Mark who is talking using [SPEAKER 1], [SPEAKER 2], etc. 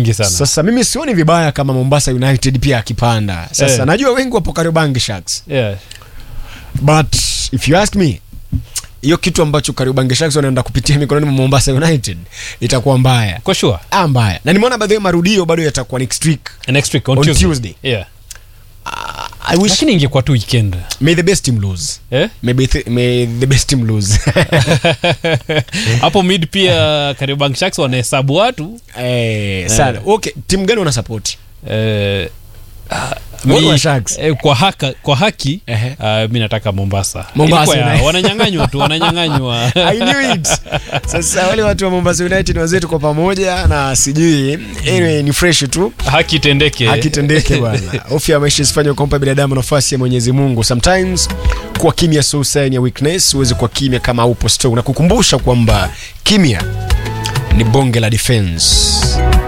[SPEAKER 1] mingi sana
[SPEAKER 2] Sasa mimi sioni vibaya kama Mombasa United pia akipanda. Sasa
[SPEAKER 1] Eh.
[SPEAKER 2] najua wengi wapo Kariobangi Sharks.
[SPEAKER 1] yeah.
[SPEAKER 2] But if you ask me hiyo kitu ambacho Kariobangi Sharks wanaenda kupitia mikononi mwa Mombasa United itakuwa mbaya.
[SPEAKER 1] kwa sure
[SPEAKER 2] Ah, mbaya. Na nimeona baadhi ya marudio bado yatakuwa next week.
[SPEAKER 1] next week on,
[SPEAKER 2] On
[SPEAKER 1] Tuesday.
[SPEAKER 2] Tuesday.
[SPEAKER 1] Yeah.
[SPEAKER 2] I wish
[SPEAKER 1] lakini ingekuwa tu weekend
[SPEAKER 2] may the best team lose.
[SPEAKER 1] eh?
[SPEAKER 2] Maybe th may the best team lose.
[SPEAKER 1] hapo mid pia Kariobangi Sharks wanahesabu watu
[SPEAKER 2] eh, sana. Okay, timu gani una support?
[SPEAKER 1] eh, ah,
[SPEAKER 2] Wale
[SPEAKER 1] mi-
[SPEAKER 2] wa Sharks.
[SPEAKER 1] eh, kwa, haka, kwa haki
[SPEAKER 2] Ehe.
[SPEAKER 1] uh, mi nataka Mombasa,
[SPEAKER 2] Mombasa
[SPEAKER 1] Ilikuwa ya-
[SPEAKER 2] United.
[SPEAKER 1] wananyang'anywa tu wananyang'anywa
[SPEAKER 2] I knew it. Sasa wale watu wa Mombasa United wazetu kwa pamoja na sijui anyway, ni fresh tu
[SPEAKER 1] haki itendeke
[SPEAKER 2] akitendeke bwana. Hofu ya maisha isifanye kumpa binadamu nafasi ya Mwenyezi Mungu. Sometimes kuwa kimya sio sign ya weakness, uweze kuwa kimya kama upo strong na kukumbusha kwamba kimya ni bonge la defense.